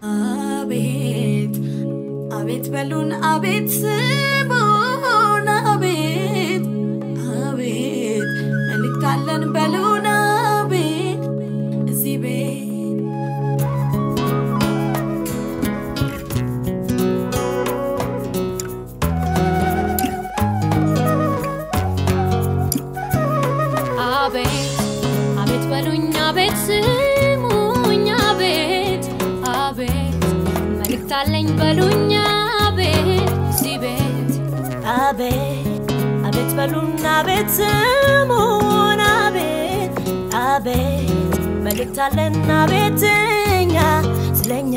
አቤት አቤት በሉን አቤት ስሙን አቤት አቤት መልእክት አለን በሉን አቤት እዚህ ቤት አቤት አቤት በሉኝ አቤት ስሙኝ አቤት አቤት መልእክት አለኝ በሉኝ አቤት እዚህ ቤት አቤት አቤት በሉን አቤት ስሙን አቤት አቤት መልእክት አለን አቤት እኛ ስለኛ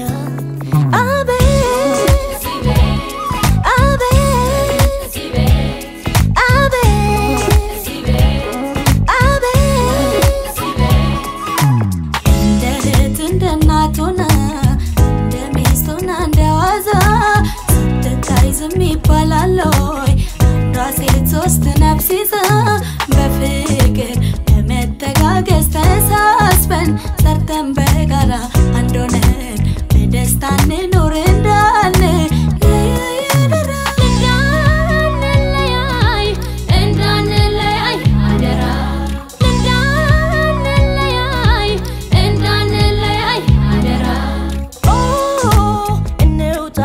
አቤት እዚህ ቤት አቤት እዚህ ቤት አቤት እዚህ ቤት አቤት እዚህ ቤት እንደ እህት እንደ እናት ሆና እንደ ሚስት ሆና እንደ ዋዛ ስትታይ ዝም ይባላል ወይ አንዷ ሴት ሶስት ነፍስ ይዛ በፍቅር በመተጋገዝ ተሳስበን ሰርተን በጋራ አንድ ሆነን በደስታ እንኖር እንዳለ ለያየደራ እንዳንለያይ እንዳንለያይ አደራ እንዳንለያይ እንዳንለያይ አደራ ኦ እንውጣ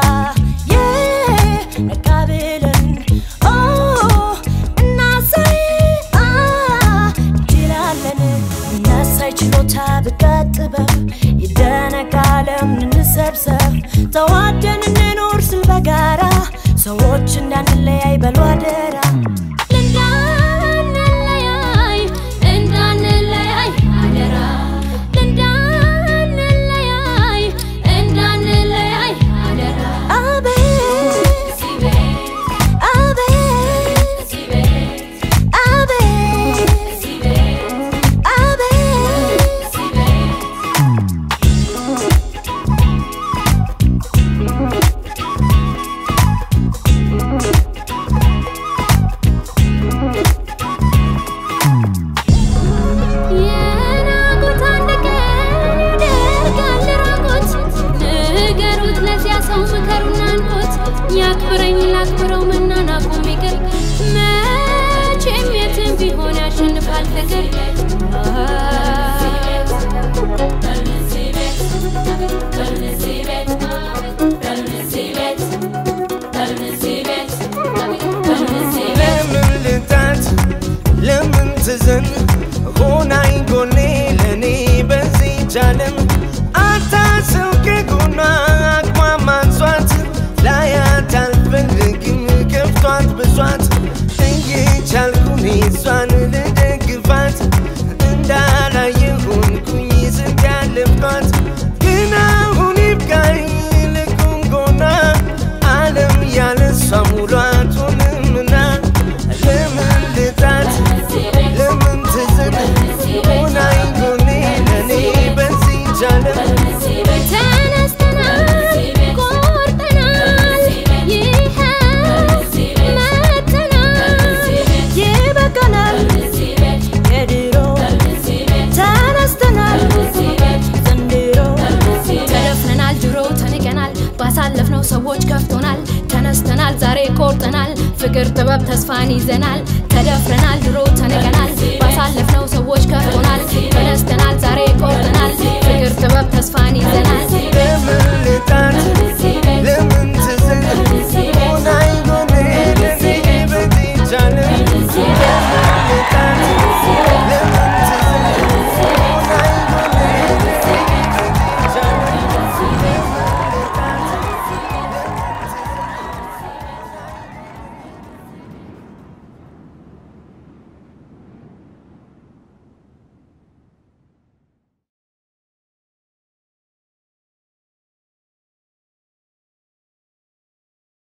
ነቃ ብለን ኦ እናሳይ አ እንችላለን እናሳይ ችሎታ ብቃት ጥበብ ይደነቅ ዓለም እንሰብሰብ ተዋደን እንኖር ስል በጋራ ሰዎች እንዳንለያይ በሉ አደራ እንዳንለያይ እንዳንለያይ አደራ እንዳንለያይ እንዳንለያይ አደራ አቤት እዚህ ቤት አቤት እዚህ ቤት አቤት እዚህ ቤት አቤት እዚህ ቤት የናቁት አንድ ቀን ያደርጋል ራቁት ንገሩት ለዚያ ሰው ምከሩና አንቁት ያክብረኝ ላክብረው መናናቁም ይቅር መቼም የትም ቢሆን ያሸንፋል ፍቅር ለምን ልጣት ለምን ትዘን ሆናኝ ጎኔ ለእኔ በዚች ዓለም አታስብ ከጎኗ አቅሟ ማንሷት ላያት አልፈልግም ከፍቷት ብሷት እየቻልኩኝ እሷን ልደግፋት እንዳላየ ሆንኩኝ ስንት ያለፍኳት ግን አሁን ይብቃኝ ልቁም ጎኗ ዓለም ያለ እሷ ሙሉ አትሆንምና ለምን ልጣት ለምን ትዝን ሆናኝ ጎኔ ለእኔ በዚች ዓለም ተነስተናል ቆርጠናል ይኸው መጥተናል ይበቃናል የድሮ ተነስተናል ዘንድሮ ተደፍነናል ድሮ ተንቀናል ባሳለፍነው ሰዎች ከፍቶናል ተነስተናል ዛሬ ቆርጠናል ፍቅር ጥበብ ተስፋን ይዘናል ተደፍረናል ድሮ ተንቀናል ባሳለፍነው ሰዎች ከፍቶናል ተነስተናል ዛሬ ቆርጠናል ፍቅር ጥበብ ተስፋን ይዘናል